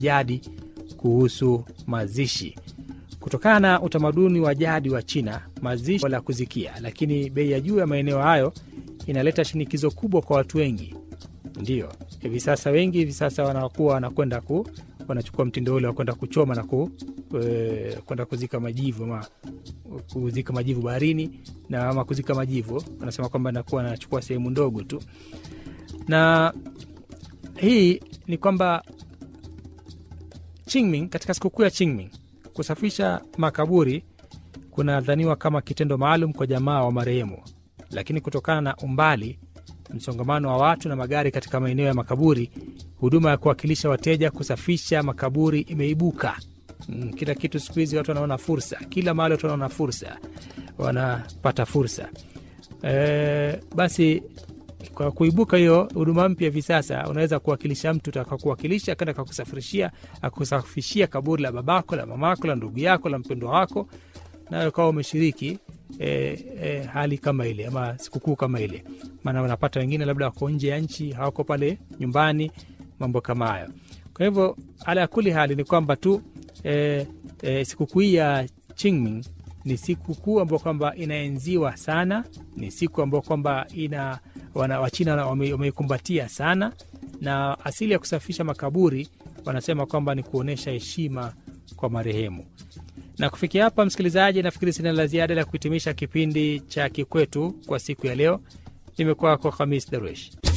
jadi kuhusu mazishi. Kutokana na utamaduni wa jadi wa China, mazishi la kuzikia, lakini bei ya juu ya maeneo hayo inaleta shinikizo kubwa kwa watu wengi. Ndiyo hivi sasa wengi hivi sasa wanakuwa wanakwenda ku wanachukua mtindo ule wa kwenda kuchoma na ku, e, kwenda kuzika majivu ama kuzika majivu baharini na ama kuzika majivu, wanasema kwamba nakuwa anachukua sehemu ndogo tu, na hii ni kwamba Qingming, katika sikukuu ya Qingming kusafisha makaburi kunadhaniwa kama kitendo maalum kwa jamaa wa marehemu, lakini kutokana na umbali, msongamano wa watu na magari katika maeneo ya makaburi, huduma ya kuwakilisha wateja kusafisha makaburi imeibuka. Mm, kila kitu siku hizi watu wanaona fursa, kila mahali watu wanaona fursa, wanapata fursa e, basi kwa kuibuka hiyo huduma mpya hivi sasa, unaweza kuwakilisha mtu takakuwakilisha kenda kakusafirishia akusafishia kaburi la babako la mamako la ndugu yako la mpendwa wako, nayo ukawa umeshiriki e, e, hali kama ile ama sikukuu kama ile. Maana unapata wengine labda wako nje ya nchi, hawako pale nyumbani, mambo kama hayo. Kwa hivyo ala ya kuli hali ni kwamba tu e, e, sikukuu hii ya Qingming ni sikukuu ambayo kwamba inaenziwa sana, ni siku ambayo kwamba ina wana, Wachina wameikumbatia sana, na asili ya kusafisha makaburi wanasema kwamba ni kuonyesha heshima kwa marehemu. Na kufikia hapa, msikilizaji, nafikiri sina la ziada la kuhitimisha kipindi cha Kikwetu kwa siku ya leo. Nimekuwa kwa Khamis Darwesh.